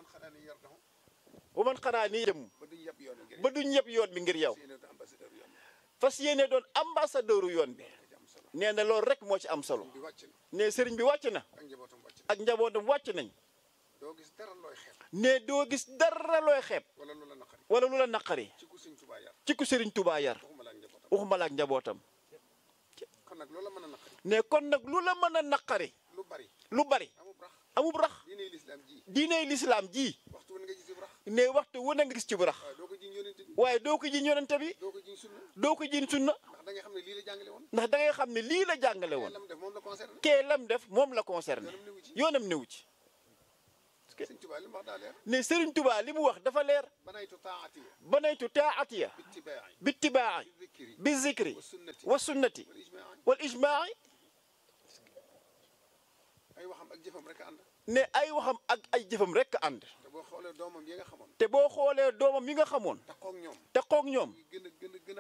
xanaa ni yar dafa wa man xanaa nii jëm ba duñ yab yoon ngir ba du ñëpp yoon bi ngir yow seen ambassadeur yoon fas yéene doon ambassadeur yoon bi ci am solo nee na loolu rek moo ci am solo bi wàcc na ne sëriñ bi wàcc na ak njabootam wàcc na ak njabootam wàcc nañ doo gis dara looy xeeb ne doo gis dara looy xeeb wala lu la naqari wala lu la naqari ci ku Sëñ Tuubaa yar ci ku sëriñ Tuubaa yar waxuma la ak njabootam waxuma la ak njabootam kon nag loola mën a naqari ne kon nag lu la mën a naqari lu bari lu bari amul rax amub rax diine lislaam ji diiney lislaam ji waxtu wan nga gis bu rax ne waxtu wu na nga gis ci bu rax waaw doo ko jiñ yonent bi waaye doo ko jiñ yonente bi doo ko jiñ sunna doo ko jiñ sunna ndax da nga xam ne lii la jàngale woon ndax da ngay xam ne lii la jàngale woon lam def moom la concerné kee lam def moom la concerné yoonam newu ci yoonam newu ci Sëñ Tuubaa li mu wax daa leer ne Sëriñ Tuubaa li mu wax dafa leer banaytu taatiya banaytu taatiya bittibaa'i bittibaa'i bizikri bi zikri wa sunnati wa sunnati wal ijmaa'i wal ijmaa'i ay waxam ak jëfam rek a ànd ne ay waxam ak ay jëfam rek ànd te boo xoolee doomam yi nga xamoon te boo xoolee doomam yi nga xamoon taxoog ñoom te koog ñoom gën a